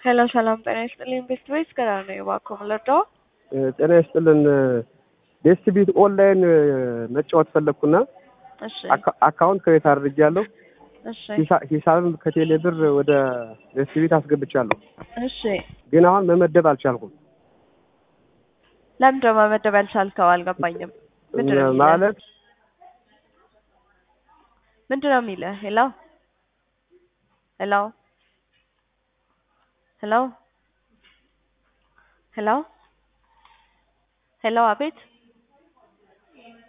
ሄሎ ሰላም ጤና ይስጥልኝ። ቤስት ዌይስ ገና ነው እባክዎ የምንረዳው? ጤና ይስጥልን። ቤስት ቢት ኦንላይን መጫወት ፈለግኩና እሺ አካ- አካውንት ክሬት አድርጌያለሁ። እሺ ሂሳ- ሂሳብም ከቴሌ ብር ወደ ቤስት ቢት አስገብቻለሁ። እሺ ግን አሁን መመደብ አልቻልኩም። ለምንድን ነው መመደብ ያልቻልከው? አልገባኝም። ምንድን ነው የሚልህ? ማለት ምንድን ነው የሚልህ? ሄሎ ሄሎ ሄሎ ሄሎ ሄሎ አቤት